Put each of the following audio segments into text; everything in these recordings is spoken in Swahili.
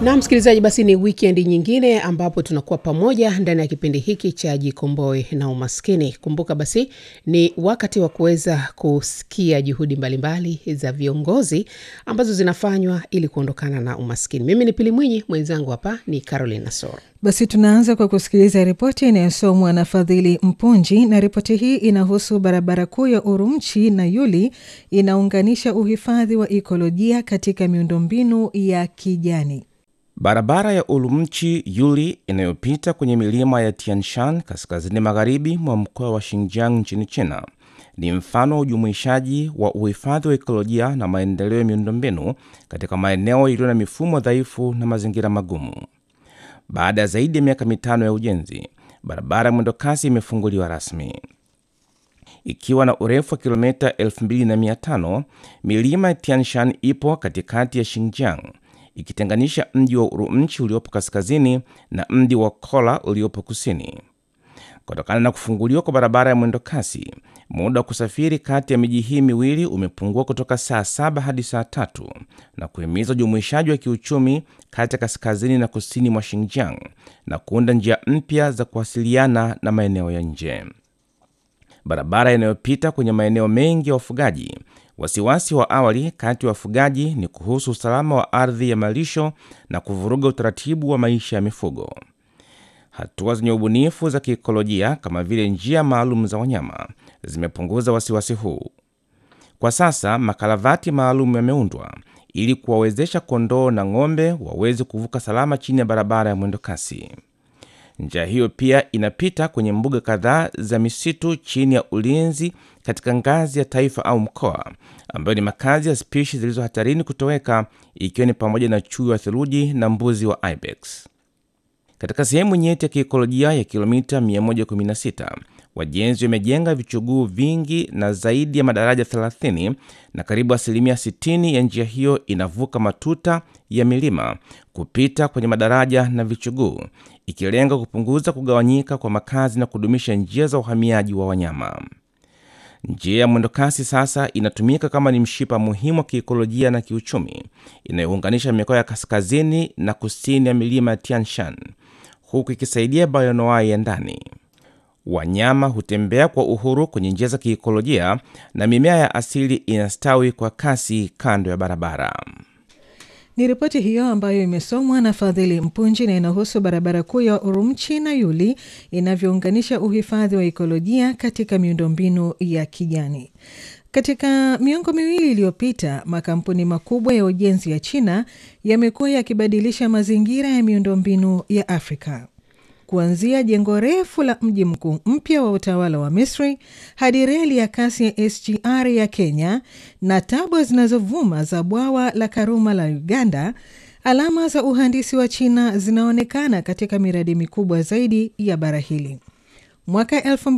na msikilizaji, basi ni wikendi nyingine ambapo tunakuwa pamoja ndani ya kipindi hiki cha Jikomboe na Umaskini. Kumbuka basi ni wakati wa kuweza kusikia juhudi mbalimbali za viongozi ambazo zinafanywa ili kuondokana na umaskini. Mimi ni Pili Mwinyi, mwenzangu hapa ni Caroline Nasoro. Basi tunaanza kwa kusikiliza ripoti inayosomwa na Fadhili Mpunji, na ripoti hii inahusu barabara kuu ya Urumchi na Yuli inaunganisha uhifadhi wa ikolojia katika miundombinu ya kijani. Barabara ya Urumchi Yuli inayopita kwenye milima ya Tianshan kaskazini magharibi mwa mkoa wa Xinjiang nchini China ni mfano wa ujumuishaji wa uhifadhi wa ekolojia na maendeleo ya miundombinu katika maeneo yaliyo na mifumo dhaifu na mazingira magumu. Baada ya zaidi ya miaka mitano ya ujenzi, barabara ya mwendokasi imefunguliwa rasmi ikiwa na urefu wa kilomita 2500. Milima ya Tianshan ipo katikati ya Xinjiang ikitenganisha mji wa Urumchi uliopo kaskazini na mji wa Kola uliopo kusini. Kutokana na kufunguliwa kwa barabara ya mwendokasi, muda wa kusafiri kati ya miji hii miwili umepungua kutoka saa saba hadi saa tatu na kuhimiza ujumuishaji wa kiuchumi kati ya kaskazini na kusini mwa Xinjiang na kuunda njia mpya za kuwasiliana na maeneo ya nje. Barabara inayopita kwenye maeneo mengi ya wafugaji. Wasiwasi wa awali kati ya wafugaji ni kuhusu usalama wa ardhi ya malisho na kuvuruga utaratibu wa maisha ya mifugo. Hatua zenye ubunifu za kiikolojia kama vile njia maalum za wanyama zimepunguza wasiwasi huu. Kwa sasa makalavati maalum yameundwa ili kuwawezesha kondoo na ng'ombe waweze kuvuka salama chini ya barabara ya mwendokasi. Njia hiyo pia inapita kwenye mbuga kadhaa za misitu chini ya ulinzi katika ngazi ya taifa au mkoa, ambayo ni makazi ya spishi zilizo hatarini kutoweka, ikiwa ni pamoja na chui wa theluji na mbuzi wa ibex. Katika sehemu nyeti ya kiikolojia ya kilomita 116 wajenzi wamejenga vichuguu vingi na zaidi ya madaraja 30 na karibu asilimia 60 ya njia hiyo inavuka matuta ya milima kupita kwenye madaraja na vichuguu, ikilenga kupunguza kugawanyika kwa makazi na kudumisha njia za uhamiaji wa wanyama. Njia ya mwendokasi sasa inatumika kama ni mshipa muhimu wa kiikolojia na kiuchumi inayounganisha mikoa ya kaskazini na kusini ya milima ya Tianshan, huku ikisaidia bayonoai ya ndani. Wanyama hutembea kwa uhuru kwenye njia za kiikolojia na mimea ya asili inastawi kwa kasi kando ya barabara. Ni ripoti hiyo ambayo imesomwa na Fadhili Mpunji na inahusu barabara kuu ya Urumchi na Yuli inavyounganisha uhifadhi wa ikolojia katika miundombinu ya kijani. Katika miongo miwili iliyopita, makampuni makubwa ya ujenzi ya China yamekuwa yakibadilisha mazingira ya miundombinu ya Afrika kuanzia jengo refu la mji mkuu mpya wa utawala wa Misri hadi reli ya kasi ya SGR ya Kenya na tabwa zinazovuma za bwawa la Karuma la Uganda, alama za uhandisi wa China zinaonekana katika miradi mikubwa zaidi ya bara hili. Mwaka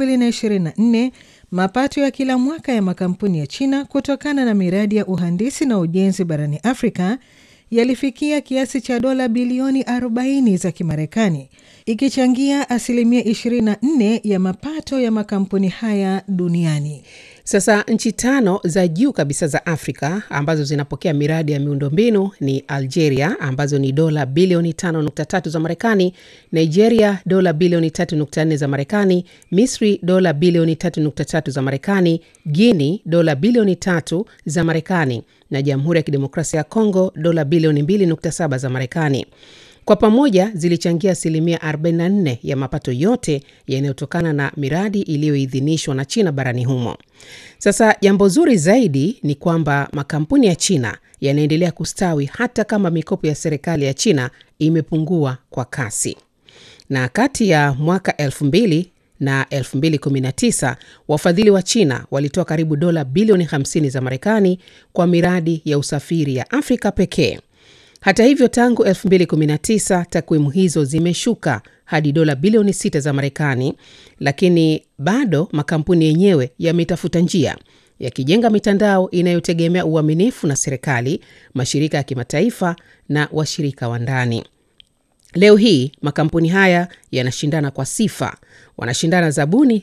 2024 mapato ya kila mwaka ya makampuni ya China kutokana na miradi ya uhandisi na ujenzi barani Afrika yalifikia kiasi cha dola bilioni 40 za Kimarekani, ikichangia asilimia 24 ya mapato ya makampuni haya duniani. Sasa nchi tano za juu kabisa za Afrika ambazo zinapokea miradi ya miundombinu ni Algeria ambazo ni dola bilioni 5.3 za Marekani, Nigeria dola bilioni 3.4 za Marekani, Misri dola bilioni 3.3 za Marekani, Guini dola bilioni 3 za Marekani na Jamhuri ya Kidemokrasia ya Kongo dola bilioni 2.7 za Marekani. Kwa pamoja zilichangia asilimia 44 ya mapato yote yanayotokana na miradi iliyoidhinishwa na China barani humo. Sasa jambo zuri zaidi ni kwamba makampuni ya China yanaendelea kustawi hata kama mikopo ya serikali ya China imepungua kwa kasi. Na kati ya mwaka 2000 na 2019 wafadhili wa China walitoa karibu dola bilioni 50 za Marekani kwa miradi ya usafiri ya Afrika pekee. Hata hivyo, tangu 2019 takwimu hizo zimeshuka hadi dola bilioni 6 za Marekani, lakini bado makampuni yenyewe yametafuta njia yakijenga mitandao inayotegemea uaminifu na serikali, mashirika ya kimataifa na washirika wa ndani. Leo hii makampuni haya yanashindana kwa sifa, wanashindana zabuni